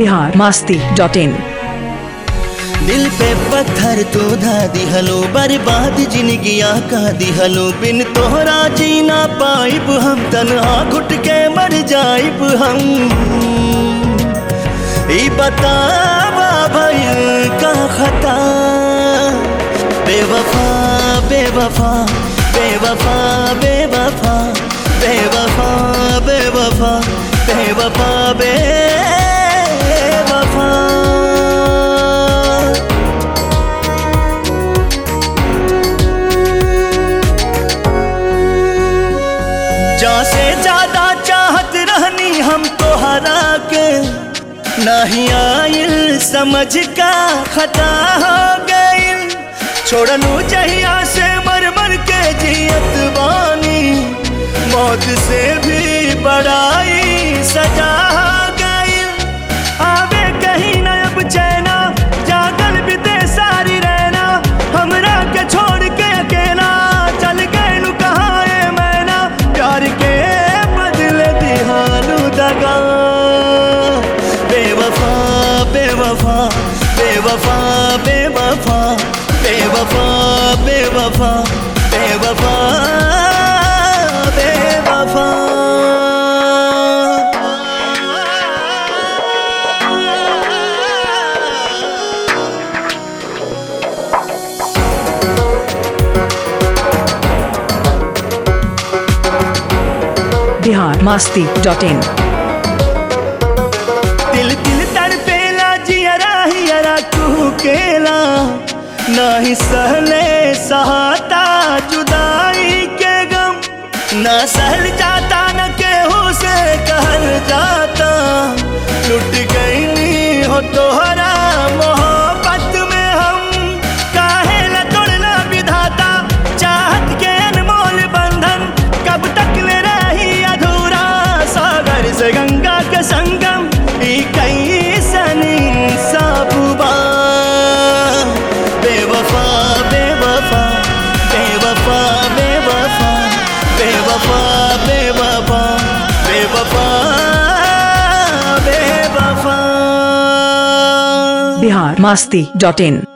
Bihar Masti dot in दिल पे पत्थर तो धा दिहलो बर्बाद जिंदगिया का दिहलो बिन तोहरा जीना पाइब हम तनहा घुट के मर जाइब हम ई बतावा भइल का खता बेवफा बेवफा बेवफा बेवफा बेवफा बेवफा बेवफा बेवफा जा से ज्यादा चाहत रहनी हम तोहरा के नहीं आइल समझ का खता हो गइल छोड़नू जहिया से मर मर के जियत बानी मौत से भी बड़ाई सजा हो गइल आवे कहीं न अब चैना जागल बीते सारी रहना हमरा के छोड़ के अकेला चल गए नु कहाँ है मैना प्यार के बदले दिहानू दगा बेवफा बेवफा बेवफा बेवफा बेवफा बेवफा बेवफा बेवफा बिहार मास्ती डॉट इन दिल दिल तड़पेला जियरा हियरा कुकेला नाही सहले सहाता जुदाई के गम ना सहल जाता न केहू से कहल जाता लुट गई नी हो तोहरा मोहब्बत में हम काहे न तोड़ना विधाता चाहत के अनमोल बंधन कब तक ले रही अधूरा सागर से गंगा के संगम ई कैसन इंसाफुबा बेवफा बेवफा बेवफा बेवफा बेवफा बेवफा बेवफा बेवफा बिहार मास्ती डॉट इन